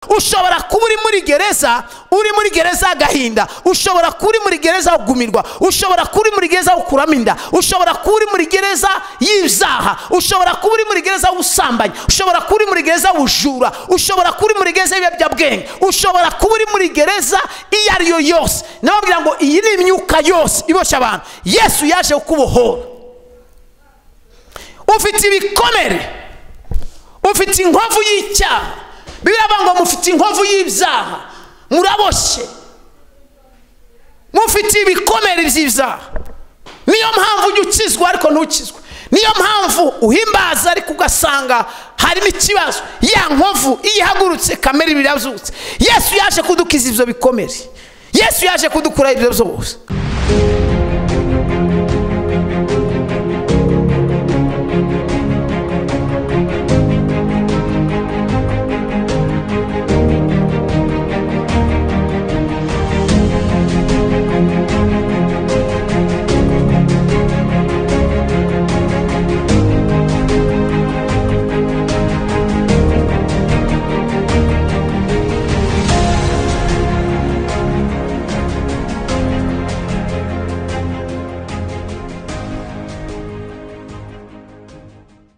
ushobora kuba uri muri gereza uri muri gereza y'agahinda ushobora kuba uri muri gereza yo kugumirwa ushobora kuba uri muri gereza yo gukuramo inda ushobora kuba uri muri gereza y'ibyaha ushobora kuba uri muri gereza y'ubusambanyi ushobora kuba uri muri gereza y'ubujura ushobora kuba uri muri gereza y'ibiyobyabwenge ushobora kuba uri muri gereza iyo ari yo yose nababwira ngo iyi ni imyuka yose iboshye abantu yesu yaje kubohora ufite ibikomere ufite inkovu y'icyaha biraba ngo mufite inkovu y'ibyaha muraboshye mufite ibikomere by'ibyaha niyo mpamvu ujya ukizwa ariko ntukizwe niyo mpamvu uhimbaza ariko ugasanga harimo ikibazo ya nkovu iyo ihagurutse kamere ibiri yazutse yesu yaje kudukiza ibyo bikomere yesu yaje kudukura ibyo byose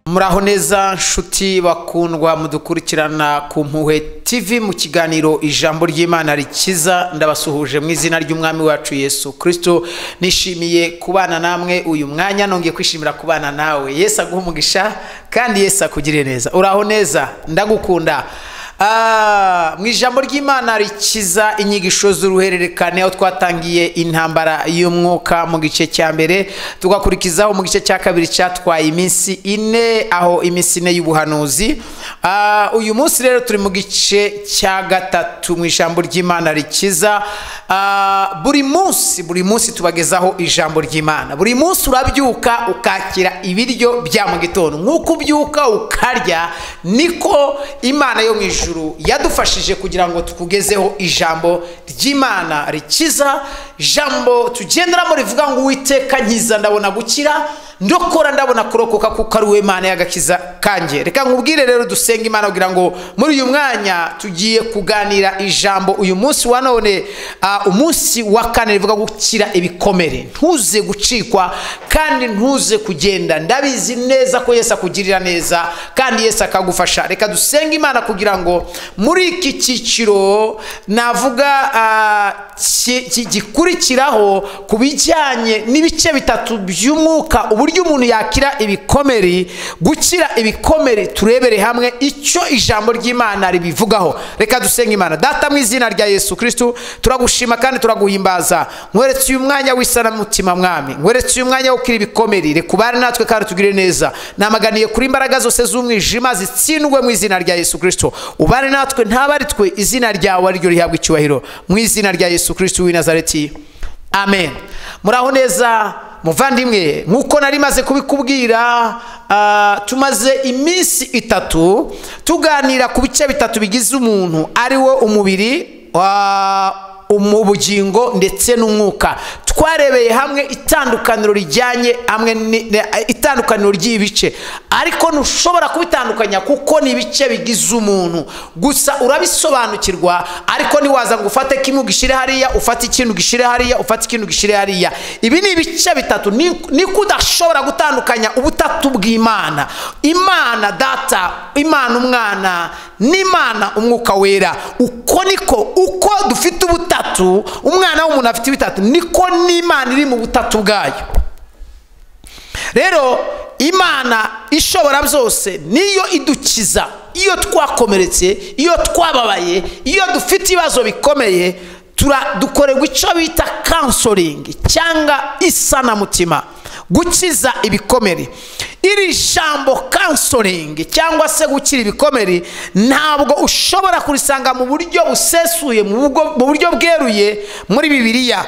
muraho neza nshuti bakundwa mudukurikirana ku mpuhwe TV mu kiganiro ijambo ry'imana rikiza ndabasuhuje mu izina ry'umwami wacu yesu kirisito nishimiye kubana namwe uyu mwanya nongeye kwishimira kubana nawe Yesu aguha umugisha kandi Yesu akugire neza uraho neza ndagukunda mu ijambo ry'imana rikiza inyigisho z'uruhererekane aho twatangiye intambara y'umwuka mu gice cya mbere tugakurikizaho mu gice cya kabiri cyatwaye iminsi ine aho iminsi ine y'ubuhanuzi uyu munsi rero turi mu gice cya gatatu mu ijambo ry'imana rikiza buri munsi buri munsi tubagezaho ijambo ry'imana buri munsi urabyuka ukakira ibiryo bya mu gitondo nk'uko ubyuka ukarya niko imana yo mu ijoro yadufashije kugira ngo tukugezeho ijambo ry'imana rikiza jambo tugenderamo rivuga ngo uwiteka nkiza ndabona gukira ndokora ndabona kurokoka kuko ari we mana y'agakiza kanjye reka nkubwire rero dusenga imana kugira ngo muri uyu mwanya tugiye kuganira ijambo uyu munsi wa none umunsi wa kane rivuga gukira ibikomere ntuze gucikwa kandi ntuze kugenda ndabizi neza ko Yesu akugirira neza kandi Yesu akagufasha reka dusenge imana kugira ngo muri iki cyiciro navuga gikurikiraho ku bijyanye n'ibice bitatu by'umwuka uburyo umuntu yakira ibikomere gukira ibikomere turebere hamwe icyo ijambo ry'imana ribivugaho reka dusenga imana data mu izina rya yesu kirisitu turagushima kandi turaguhimbaza nkweretse uyu mwanya w'isanamutima mwami nkweretse uyu mwanya wo gukira ibikomere rekubare natwe kandi tugire neza namaganiye kuri imbaraga zose z'umwijima zitsindwe mu izina rya yesu kirisitu ubare natwe ntabari twe izina ryawe ariryo rihabwa icyubahiro mu izina rya yesu kirisiti w'i nazareti amen muraho neza muvandimwe nk'uko nari maze kubikubwira tumaze iminsi itatu tuganira ku bice bitatu bigize umuntu ariwo umubiri mu bugingo ndetse n'umwuka twarebeye hamwe itandukaniro rijyanye hamwe itandukaniro ry'ibice ariko ntushobora kubitandukanya kuko ni ibice bigize umuntu gusa urabisobanukirwa ariko ntiwaza ngo ufate kimwe ugishyire hariya ufate ikintu ugishyire hariya ufate ikintu ugishyire hariya ibi ni ibice bitatu niko udashobora gutandukanya ubutatu bw'imana imana data imana umwana n'imana umwuka wera uko niko uko dufite ubutatu bitatu umwana w'umuntu afite bitatu niko n'imana iri mu butatu bwayo rero imana ishobora byose niyo idukiza iyo twakomeretse iyo twababaye iyo dufite ibibazo bikomeye dukorerwa icyo bita kansoringi cyangwa isanamutima gukiza ibikomere iri jambo kansoringi cyangwa se gukira ibikomere ntabwo ushobora kurisanga mu buryo busesuye mu buryo bweruye muri bibiliya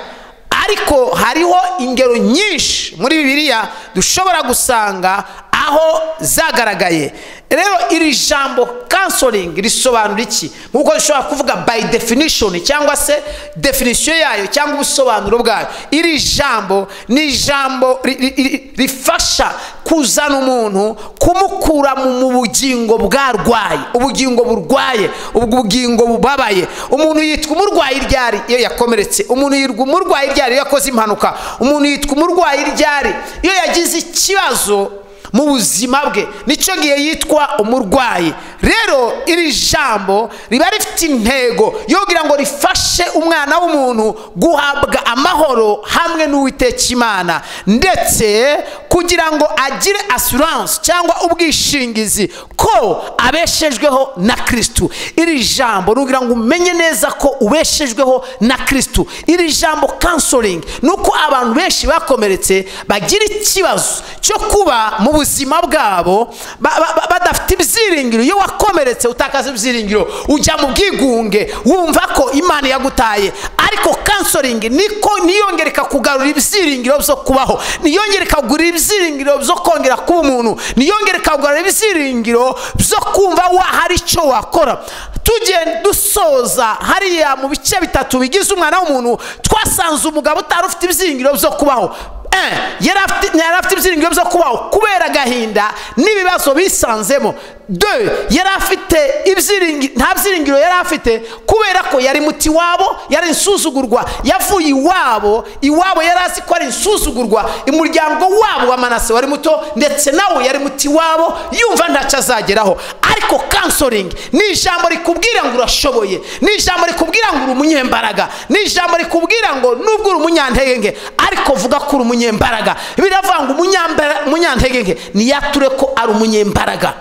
ariko hariho ingero nyinshi muri bibiliya dushobora gusanga naho zagaragaye rero iri jambo kansoringi risobanura iki nk'uko rishobora kuvuga bayi definishoni cyangwa se definisiyo yayo cyangwa ubusobanuro bwayo iri jambo ni ijambo ri- ri- ri- rifasha kuzana umuntu kumukura mu mu bugingo bwarwaye ubugingo burwaye ubwo bugingo bubabaye umuntu yitwa umurwayi iryari iyo yakomeretse umuntu yitwa umurwayi iryari iyo yakoze impanuka umuntu yitwa umurwayi iryari iyo yagize ikibazo mu buzima bwe nicyo gihe yitwa umurwayi rero iri jambo riba rifite intego yo kugira ngo rifashe umwana w'umuntu guhabwa amahoro hamwe n'uwiteka imana ndetse kugira ngo agire asuranse cyangwa ubwishingizi ko abeshejweho na kristu iri jambo ni ukugira ngo umenye neza ko ubeshejweho na kristu iri jambo kansoringi ni uko abantu benshi bakomeretse bagira ikibazo cyo kuba mu buzima bwabo ba- ba- ba- badafite ibyiringiro iyo wakomeretse utakaza ibyiringiro ujya mu bwigunge wumva ko imana yagutaye ariko kansoringi niko niyongera ikakugarura ibyiringiro byo kubaho niyongera ikakugarura ibyiringiro byo kongera kuba umuntu niyongera ikakugarura ibyiringiro byo kumva wahari icyo wakora tugiye dusoza hariya mu bice bitatu bigize umwana w'umuntu twasanze umugabo utari ufite ibyiringiro byo kubaho Eh, yari afite yari afite ibyiringiro byo kubaho kubera agahinda n'ibibazo bisanzemo de yari afite ibyiringiro nta byiringiro yari afite kubera ko yari muti wabo yari insuzugurwa yavuye iwabo iwabo yari azi ko ari insuzugurwa umuryango wabo wa manase wari muto ndetse nawe yari muti wabo yumva ntacyo azageraho ariko kansoringi ni ijambo rikubwira ngo urashoboye ni ijambo rikubwira ngo uri umunyembaraga ni ijambo rikubwira ngo nubwo uri umunyantege ariko vuga ko uri umunyembaraga biravuga ngo umunyambara- umunyantege ntiyature ko ari umunyembaraga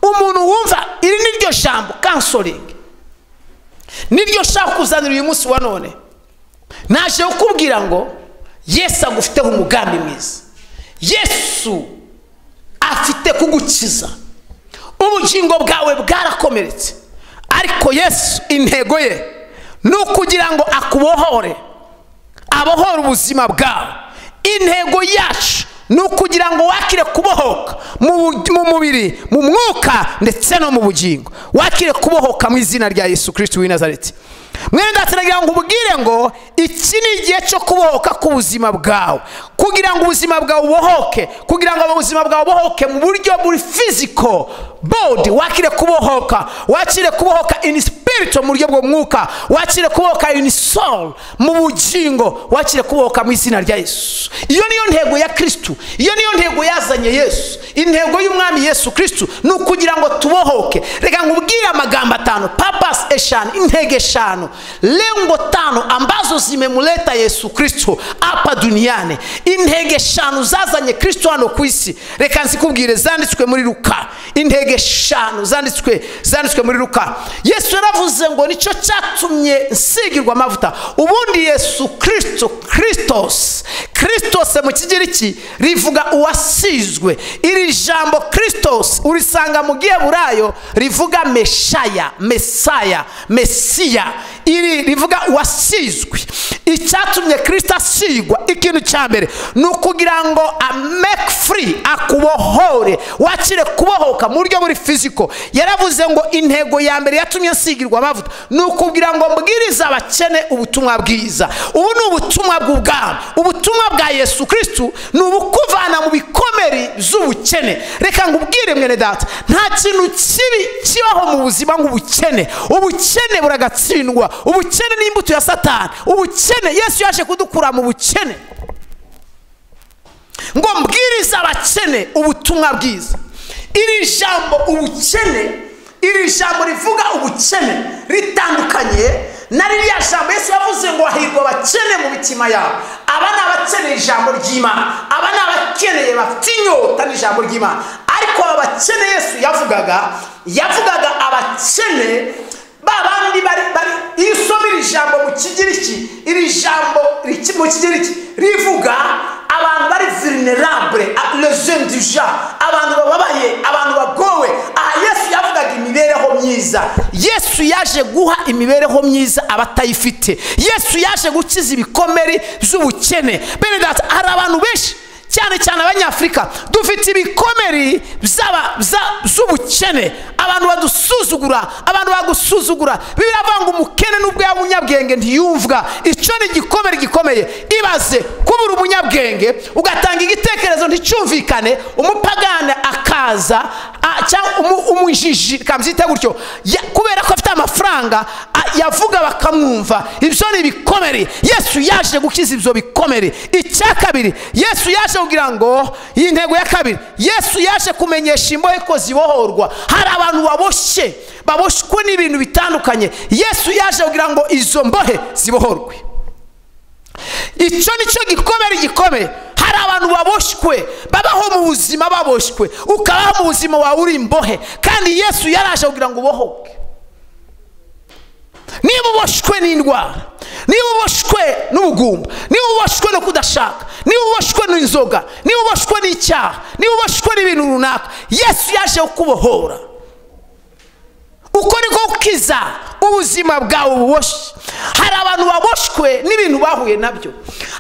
umuntu wumva iri ni ryo jambo kansoringi ni ryo nshaka kuzanira uyu munsi wa none naje kukubwira ngo yesu agufiteho umugambi mwiza yesu afite kugukiza ubugingo bwawe bwarakomeretse ariko yesu intego ye ni ukugira ngo akubohore abohora ubuzima bwawe intego yacu ni ukugira ngo wakire kubohoka mu bu- mu mubiri mu mwuka ndetse no mu bugingo wakire kubohoka mu izina rya yesu kirisiti w'i nazareti mwenda turagira ngo ubwire ngo iki ni igihe cyo kubohoka k'ubuzima bwawe kugira ngo ubuzima bwawe bubohoke kugira ngo ubuzima bwawe bubohoke mu buryo buri fiziko bodi wakire kubohoka wakire kubohoka ini spirito mu buryo bwo mwuka wakire kubohoka ini soul mu bugingo wakire kubohoka mu izina rya yesu iyo niyo ntego ya kristu iyo niyo ntego yazanye yesu intego y'umwami yesu kristu ni ukugira ngo tubohoke reka nkubwire amagambo atanu papasi eshanu intego eshanu lengo tano ambazo zimemuleta yesu kristo apa duniani intego eshanu zazanye kristo hano ku isi reka nzikubwire zanditswe muri ruka intego eshanu zanditswe zanditswe muri ruka yesu yaravuze ngo nicyo cyatumye nsigirwa amavuta ubundi yesu kristo kristos kristos mu kigiriki rivuga uwasizwe iri jambo kristos urisanga mu giheburayo rivuga meshaya mesaya mesiya iri rivuga uwasizwe icyatumye kirisita asigwa ikintu cya mbere ni ukugira ngo ameke furi akubohore wakire kubohoka mu buryo buri fiziko yaravuze ngo intego ya mbere yatumye asigirwa amavuta ni ukugira ngo mbwirize abakene ubutumwa bwiza ubu ni ubutumwa bw'ubwami ubutumwa bwa yesu kristu ni ubukuvana mu bikomere z'ubukene reka nkubwire mwene data nta kintu kibi kibaho mu buzima nk'ubukene ubukene buragatsindwa ubukene ni imbuto ya satani ubukene yesu yaje kudukura mu bukene ngo mbwirize abakene ubutumwa bwiza iri jambo ubukene iri jambo rivuga ubukene ritandukanye na ririya jambo yesu yavuze ngo hahirwa abakene mu mitima yabo aba ni abakeneye ijambo ry'imana aba ni abakeneye bafite inyota n'ijambo ry'imana ariko aba bakene yesu yavugaga yavugaga abakene ba bandi bari bari iyo usoma iri jambo mu kigiriki iri jambo riki- mu kigiriki rivuga abantu bari vulnerable lezone du jean abantu bababaye abantu bagowe aha yesu yavugaga imibereho myiza yesu yaje guha imibereho myiza abatayifite yesu yaje gukiza ibikomere by'ubukene bene data hari abantu benshi cyane cyane abanyafurika dufite ibikomere by'aba- bya- z'ubukene abantu badusuzugura abantu bagusuzugura bibiliya avuga ngo umukene n'ubwo yaba umunyabwenge ntiyumvwa icyo ni igikomere gikomeye ibaze kuba uri umunyabwenge ugatanga igitekerezo nticyumvikane umupagane akaza a- cyangwa umu- umujiji kabyita gutyo ya- kubera ko afite amafaranga a- yavuga bakamwumva ibyo ni ibikomere yesu yaje gukiza ibyo bikomere icya kabiri yesu yaje kugira ngo iyi ntego ya kabiri yesu yaje kumenyesha imbohe ko zibohorwa hari abantu baboshye baboshywe n'ibintu bitandukanye yesu yaje kugira ngo izo mbohe zibohorwe icyo ni cyo gikomere gikomeye hari abantu baboshywe babaho mu buzima baboshywe ukabaho mu buzima wawe uri imbohe kandi yesu yaraje kugira ngo ubohoke niba uboshywe n'indwara niba uboshywe n'ubugumba niba uboshywe no kudashaka niba uboshywe n'inzoga niba uboshywe n'icyaha niba uboshywe n'ibintu runaka yesu yaje kukubohora uko niko gukiza ubuzima bwawe buboshye hari abantu baboshwe n'ibintu bahuye nabyo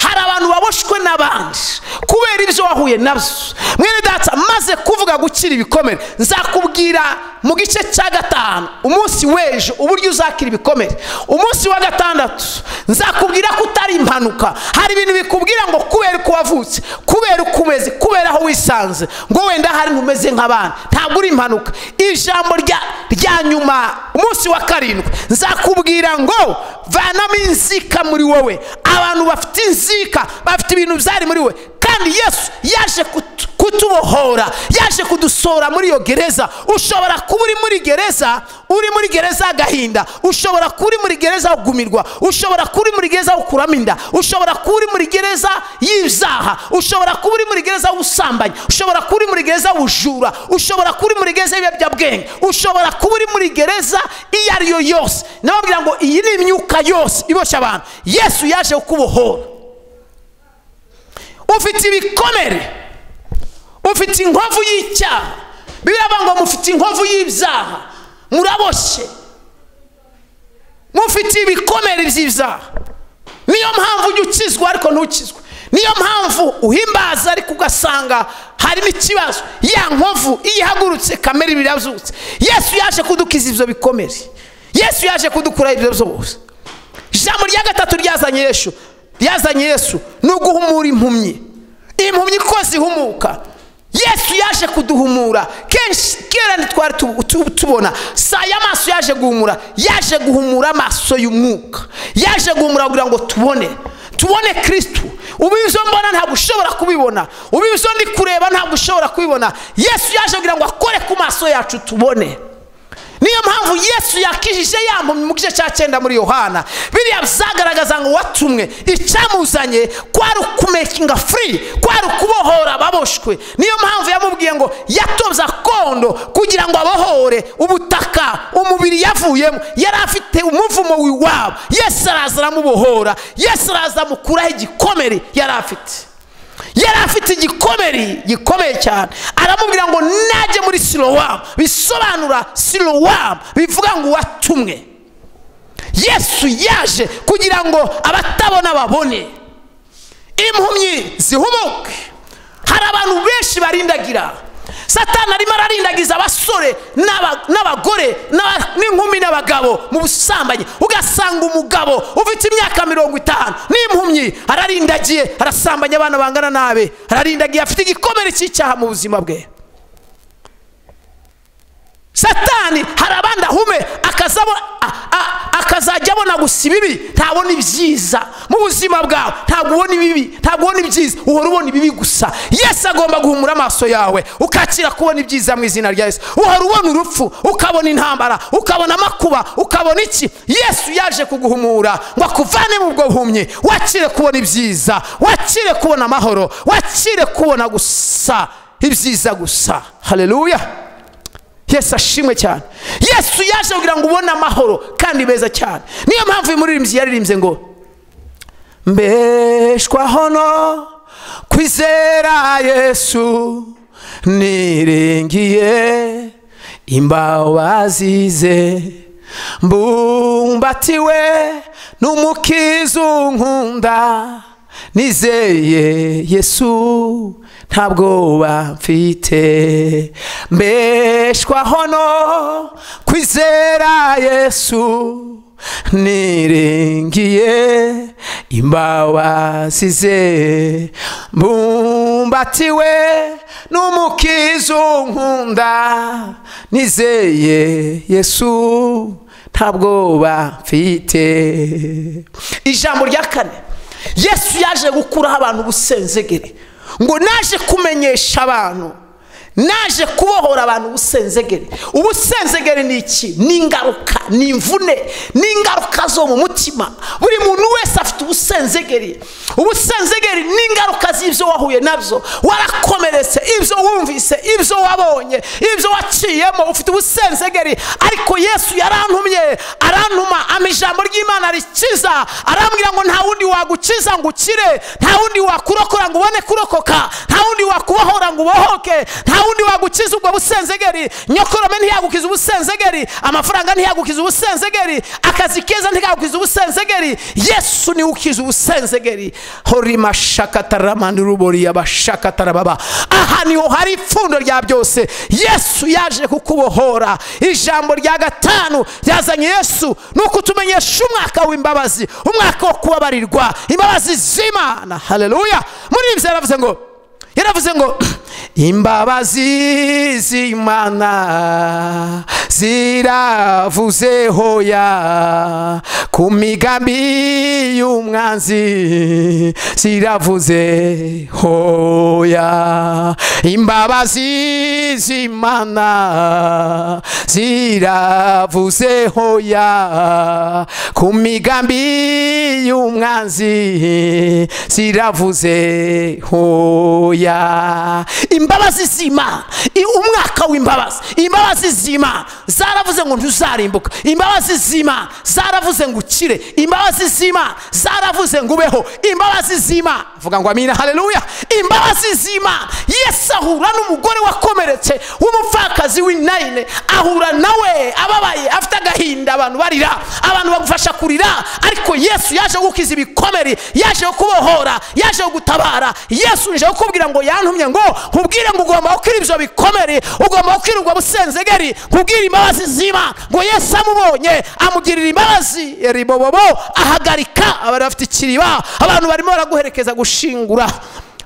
hari abantu baboshwe n'abandi kubera ibyo wahuye nabyo mwene data maze kuvuga gukira ibikomere nzakubwira mu gice cya gatanu umunsi w'ejo uburyo uzakira ibikomere umunsi wa gatandatu nzakubwira ko utari impanuka hari ibintu bikubwira ngo kubera uko wavutse kubera uko umeze kubera aho wisanze ngo wenda hari ntumeze nk'abandi ntabwo uri impanuka ijambo rya rya nyuma umunsi wa karindwi nzakubwira ngo vanamo inzika muri wowe abantu bafite inzika bafite ibintu byari muri we kandi yesu yaje kutu- kutubohora yaje kudusohora muri iyo gereza ushobora kuba uri muri gereza uri muri gereza y'agahinda ushobora kuba uri muri gereza yo kugumirwa ushobora kuba uri muri gereza yo gukuramo inda ushobora kuba uri muri gereza y'ibyaha ushobora kuba uri muri gereza y'ubusambanyi ushobora kuba uri muri gereza y'ubujura ushobora kuba uri muri gereza y'ibiyobyabwenge ushobora kuba uri muri gereza iyo ari yo yose nababwira ngo iyi ni imyuka yose iboshye abantu yesu yaje kukubohora ufite ibikomere ufite inkovu y'icyaha biriya ngo mufite inkovu y'ibyaha muraboshye mufite ibikomere by'ibyaha niyo mpamvu ujya ukizwa ariko ntukizwe niyo mpamvu uhimbaza ariko ugasanga harimo ikibazo ya nkovu iyo ihagurutse kamere birabyutse yesu yaje kudukiza ibyo bikomere yesu yaje kudukuraho ibyo byose ijambo rya gatatu ryazanye yesu ryazanye yesu ni uguhumura impumyi impumyi ko zihumuka yesu yaje kuduhumura kenshi kera ntitwari tu- tu- tubona saa y'amaso yaje guhumura yaje guhumura amaso y'umwuka yaje guhumura kugira ngo tubone tubone kirisitu ubu ibyo mbona ntabwo ushobora kubibona ubu ibyo ndi kureba ntabwo ushobora kubibona yesu yaje kugira ngo akore ku maso yacu tubone niyo mpamvu yesu yakijije yampumyi mu gice cya cyenda muri yohana biriya bizagaragaza ngo watumwe icyamuzanye kwari ukumekinga furi kwari ukubohora ababoshwe niyo mpamvu yamubwiye ngo yatobye akondo kugira ngo abohore ubutaka umubiri yavuyemo yari afite umuvumo w'iwabo yesu araza aramubohora yesu araza amukuraho igikomere yari afite yari afite igikomere gikomeye cyane aramubwira ngo najye muri sirowamu bisobanura sirowamu bivuga ngo watumwe yesu yaje kugira ngo abatabona babone impumyi zihumuke hari abantu benshi barindagira satani arimo ararindagiza abasore n'aba- n'abagore n'aba- n'inkumi n'abagabo mu busambanyi ugasanga umugabo ufite imyaka mirongo itanu n'impumyi ararindagiye arasambanya abana bangana nabe ararindagiye afite igikomere cy'icyaha mu buzima bwe satani hari abandi ahume akazabo- a- a- akazajya abona gusa ibibi ntabona ibyiza mu buzima bwawe ntabwo ubona ibibi ntabwo ubona ibyiza uhora ubona ibibi gusa yesu agomba guhumura amaso yawe ukakira kubona ibyiza mu izina rya yesu uhora ubona urupfu ukabona intambara ukabona amakuba ukabona iki yesu yaje kuguhumura ngo akuvane mu bwo buhumyi wakire kubona ibyiza wakire kubona amahoro wakire kubona gusa ibyiza gusa haleluya yesu ashimwe cyane yesu yaje kugira ngo ubone amahoro kandi meza cyane niyo mpamvu uyu muririmbyi yaririmbye ngo mbeshwaho no kwizera yesu niringiye imbabazize mbumbatiwe n'umukiza unkunda nizeye yesu nta bwoba mfite mbeshwaho no kwizera yesu niringiye imbabazi ze mbumbatiwe n'umukiza unkunda nizeye yesu nta bwoba mfite ijambo rya kane yesu yaje gukuraho abantu ubusenzegere ngo naje kumenyesha abantu naje kubohora abantu ubusenzegere ubusenzegere ni iki ni ingaruka ni imvune ni ingaruka zo mu mutima buri muntu wese afite ubusenzegeri ubusenzegeri ni ingaruka z'ibyo wahuye nabyo warakomeretse ibyo wumvise ibyo wabonye ibyo waciyemo ufite ubusenzegeri ariko yesu yarantumye arantuma ama ijambo ry'imana rikiza arambwira ngo nta wundi wagukiza ngo ukire nta wundi wakurokora ngo ubone kurokoka nta wundi wakubohora ngo ubohoke nta wundi wagukiza ubwo busenzegeri nyokorome ntiyagukiza ubusenzegeri amafaranga ntiyagukiza ubusenzegeri akazi keza ntikagukiza ubusenzegeri yesu niwe ukiza ubusenzegeri horima shakataramani rubori yabashakatarababa aha niho hari ipfundo rya byose yesu yaje kukubohora ijambo rya gatanu ryazanye yesu ni ukutumenyesha umwaka w'imbabazi umwaka wo kubabarirwa imbabazi z'imana haleluya muri ibyo yaravuze ngo yaravuze ngo imbabazi z'imana ziravuze hoya ku migambi y'umwanzi ziravuze hoya imbabazi z'imana ziravuze hoya ku migambi y'umwanzi ziravuze hoya imbabazi z'imana umwaka w'imbabazi imbabazi z'imana zaravuze ngo ntuzarimbuka imbabazi z'imana zaravuze ngo ukire imbabazi z'imana zaravuze ngo ubeho imbabazi z'imana vuga ngo amina haleluya imbabazi z'imana yesu ahura n'umugore wakomeretse w'umupfakazi w'inayine ahura nawe ababaye afite agahinda abantu barira abantu bagufasha kurira ariko yesu yaje gukiza ibikomere yaje kubohora yaje gutabara yesu nje kukubwira ngo yantumye ngo nkubwire ngo ugomba gukira ibyo bikomere ugomba gukira ubwo busenzegeri nkubwire imbabazi z'imana ngo yesu amubonye amugirira imbabazi ribobobo ahagarika abantu bafite ikiriba abantu barimo baraguherekeza gushingura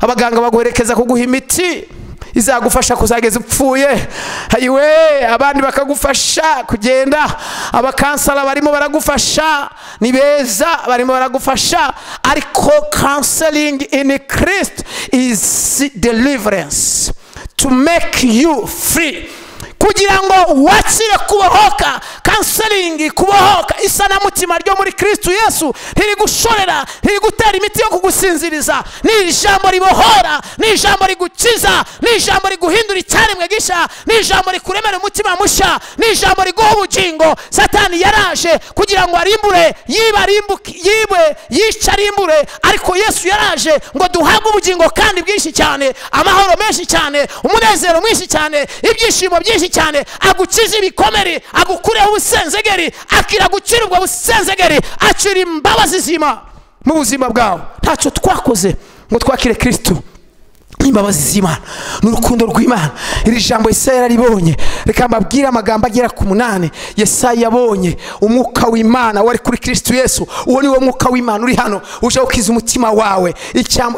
abaganga baguherekeza kuguha imiti izagufasha kuzageza upfuye ayiwe abandi bakagufasha kugenda abakansara barimo baragufasha ni beza barimo baragufasha ariko kanselingi ini kirisiti izi deliverensi to make you free kugira ngo wakire kubohoka kanseringi kubohoka isanamutima ryo muri kirisitu yesu ntirigushorera ntirigutera imiti yo kugusinziriza ni ijambo ribohora ni ijambo rigukiza ni ijambo riguhindura icyaremwe gisha ni ijambo rikuremera umutima mushya ni ijambo riguha ubugingo satani yaraje kugira ngo arimbure yiba yiwe yica arimbure ariko yesu yaraje ngo duhabwe ubugingo kandi bwinshi cyane amahoro menshi cyane umunezero mwinshi cyane ibyishimo byinshi cyane agukiza ibikomere agukureho ubusenzegeri akira gukira ubwo busenzegeri akira imbabazi z'imana mu buzima bwawe ntacyo twakoze ngo twakire kirisitu imbabazi z'imana ni urukundo rw'imana iri jambo yesaya yararibonye reka mbabwire amagambo agera ku munani yesaya yabonye umwuka w'imana wari kuri kirisitu yesu uwo ni wo mwuka w'imana uri hano uje gukiza umutima wawe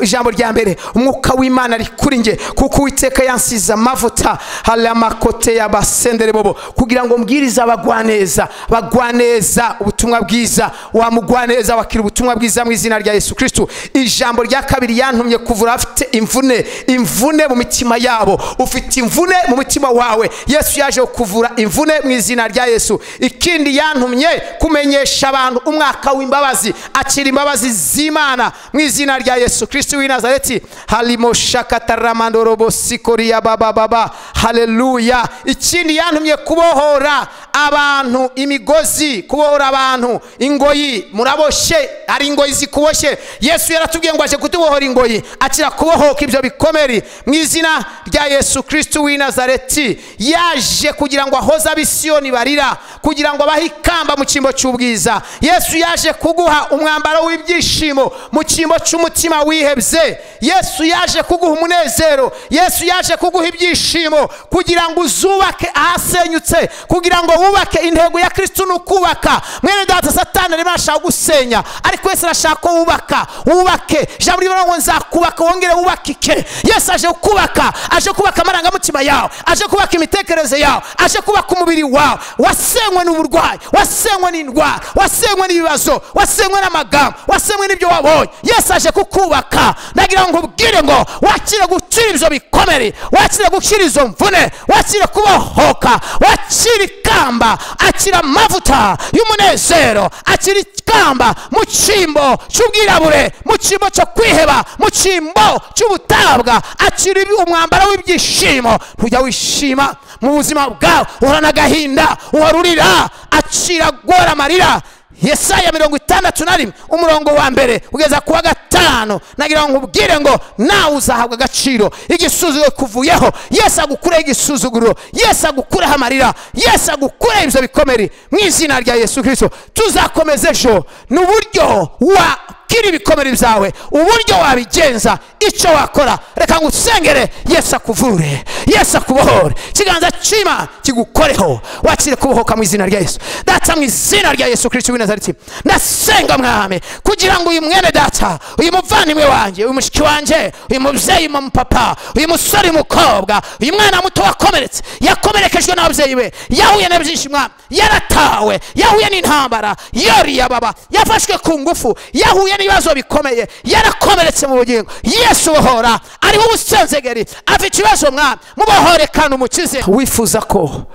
ijambo rya mbere umwuka w'imana ari kuri nge kuko uwiteka yansize amavuta hari amakote y'abasendere bobo kugira ngo mbwirize abagwaneza bagwaneza ubutumwa bwiza wamugwaneza wakira ubutumwa bwiza mu izina rya yesu kirisitu ijambo rya kabiri yantumye kuvura afite imvune imvune mu mitima yabo ufite imvune mu mutima wawe yesu yaje kuvura imvune mu izina rya yesu ikindi yantumye kumenyesha abantu umwaka w'imbabazi akira imbabazi z'imana mu izina rya yesu kirisiti w'i nazareti harimo shakataramadorobosikoriyabababa hareruya ikindi yantumye kubohora abantu imigozi kubohora abantu ingoyi muraboshye hari ingoyi zikuboshye yesu yaratubwiye ngo aje kutubohora ingoyi akira kubohoka ibyo bikomere mu izina rya yesu kirisiti w'i nazareti yaje kugira ngo ahoze abisiyoni barira kugira ngo abahe ikamba mu cyimbo cy'ubwiza yesu yaje kuguha umwambaro w'ibyishimo mu cyimbo cy'umutima wihebye yesu yaje kuguha umunezero yesu yaje kuguha ibyishimo kugira ngo uzubake ahasenyutse kugira ngo wubake intego ya kirisitu ni ukubaka mwene data satani arimo arashaka gusenya ariko wese arashaka ko wubaka wubake ijambo rivuga ngo nzakubaka wongere wubakike yesu aje kubaka aje kubaka amarangamutima yawe aje kubaka imitekerereze yawe aje kubaka umubiri wawe wasenywe n'uburwayi wasenywe n'indwara wasenywe n'ibibazo wasenywe n'amagambo wasenywe n'ibyo wabonye yesu aje kukubaka ndagira ngo ubwire ngo wakire gukira ibyo bikomere wakire gukira izo mvune wakire kubohoka wakire ikamba akira amavuta y'umunezero akira ikamba mu cyimbo cy'ubwirabure mu cyimbo cyo kwiheba mu cyimbo cy'ubutabwa akira umwambaro w'ibyishimo ntujya wishima mu buzima bwawe uhorana agahinda uhorurira akira agora amarira yesaya mirongo itandatu na rimwe umurongo wa mbere kugeza ku wa gatanu nagira ngo nkubwire ngo nawe uzahabwa agaciro igisuzuguro kuvuyeho yesi agukureho igisuzuguro yesi agukureho amarira yesi agukureho ibyo bikomere mu izina rya yesu kirisito tuzakomeza ejo ni uburyo wakira ibikomere byawe uburyo wabigenza icyo wakora reka ngo usengere yesi akuvure yesi akubohore ikiganza cy'imana kigukoreho wakire kubohoka mu izina rya yesu data mu izina rya yesu kirisito w'i nazareti ndasenga mwami kugira ngo uyu mwene data uyu muvandimwe wanjye uyu mushiki wanjye uyu mubyeyi mumupapa uyu musore umukobwa uyu mwana muto wakomeretse yakomerekejwe n'ababyeyi be yahuye na byinshi mwami yaratawe yahuye n'intambara yariyababa yafashwe ku ngufu yahuye n'ibibazo bikomeye yarakomeretse mu bugingo yesu bohora ariho ubusenzegeri afite ikibazo mwami mubohore kandi umukize wifuza ko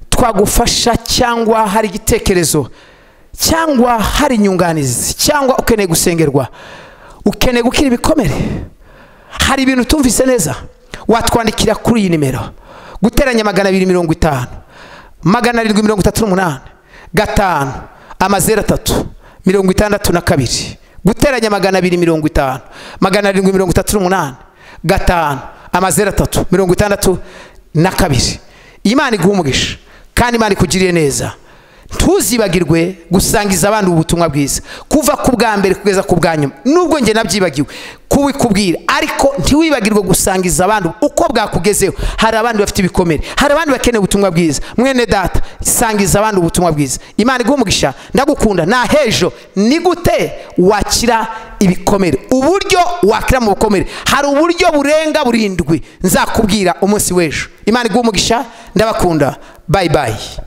twagufasha cyangwa hari igitekerezo cyangwa hari inyunganizi cyangwa ukeneye gusengerwa ukeneye gukira ibikomere hari ibintu utumvise neza watwandikira kuri iyi nimero guteranya magana abiri mirongo itanu magana arindwi mirongo itatu n'umunani gatanu amazeru atatu mirongo itandatu na kabiri guteranya magana abiri mirongo itanu magana arindwi mirongo itatu n'umunani gatanu amazeru atatu mirongo itandatu na kabiri imana iguha umugisha kandi imana ikugiriye neza ntuzibagirwe gusangiza abandi ubutumwa bwiza kuva ku bwa mbere kugeza ku bwa nyuma nubwo njye nabyibagiwe kubikubwira ariko ntiwibagirwe gusangiza abandi uko bwakugezeho hari abandi bafite ibikomere hari abandi bakeneye ubutumwa bwiza mwene data sangiza abandi ubutumwa bwiza imana iguha umugisha ndagukunda nta hejo ni gute wakira ibikomere uburyo wakira mu bukomere hari uburyo burenga burindwi nzakubwira umunsi w'ejo imana iguha umugisha ndabakunda bayi bayi